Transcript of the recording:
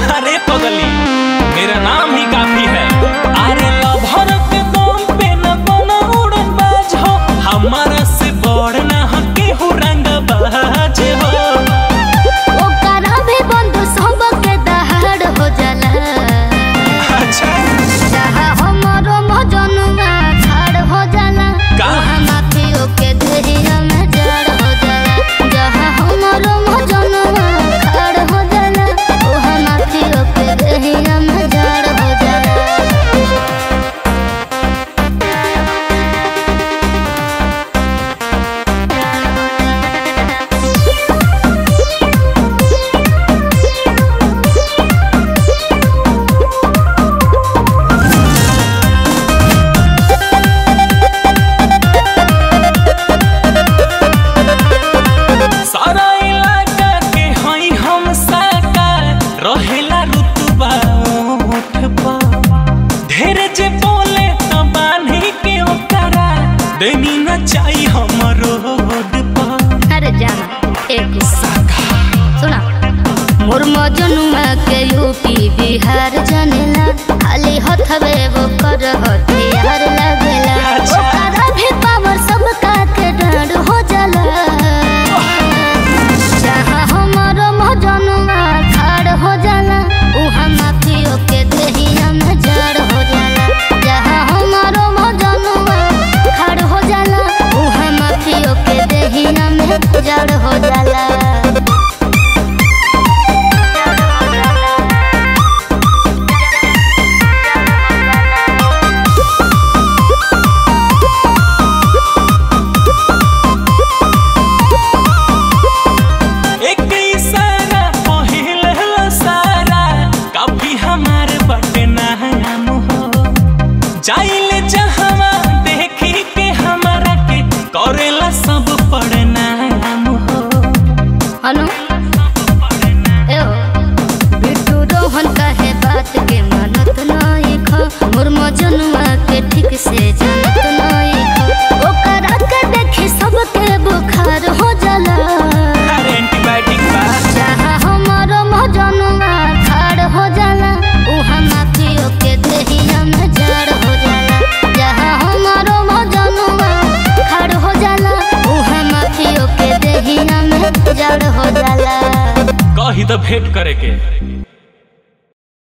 अरे पगली मेरा नाम ही काफी है अरे लभर के दम पे न बना उड़न बाज हो हमारा से बड़ ना हके हो रंग बाज हो ओकरा भी बंधु सबके दहाड़ हो जाला अच्छा जहाँ हमरो मजनुआ खाड़ हो जाला का? वहाँ माफियों के देहिया में जड़ हो जाला जहाँ हमरो मजनुआ खाड़ हो जाला वहाँ माफियों के देहिया में जड़ हो जाला सारा इलाका के हई हम साका रहेला रुतबा ओठ पर ढेर जे बोले त बान्ही के ओकरा देनी न चाही हमर रोड पर अरे जाना एक सुना मोर मजनुआ के यूपी बिहार जनेला खाली हथवे वो कर हथियार लगेला अच्छा। ओकरा भी पावर सब का के डर हो जाला जहाँ हमारो मजनुआ खाड़ हो जाला उहाँ माफियों के देहिया में जड़ हो जाला जहाँ हमारो मजनुआ खाड़ हो जाला उहाँ माफियों के देहिया में जड़ हो जाला एक इशारा पहिल सारा काफी हमार बटे नाम हो जाइले जहवा देखी के हमारा के करेला सब पड़नाम हो अनु ए ओ, बिट्टू रोहन कहे बात के मानत नहीं खा मोर मजनुआ के ठीक से जानत नहीं खा ओकरा के देखी सबके बुखार हो जाला अरे एंटीबायोटिक बा जहाँ हमारो मजनुआ खाड़ हो जाला उहाँ माफियों के देहिया में जड़ हो जाला जहाँ हमारो मजनुआ खाड़ हो जाला उहाँ माफियों के देहिया में जड़ हो जाला कही तो भेंट करे के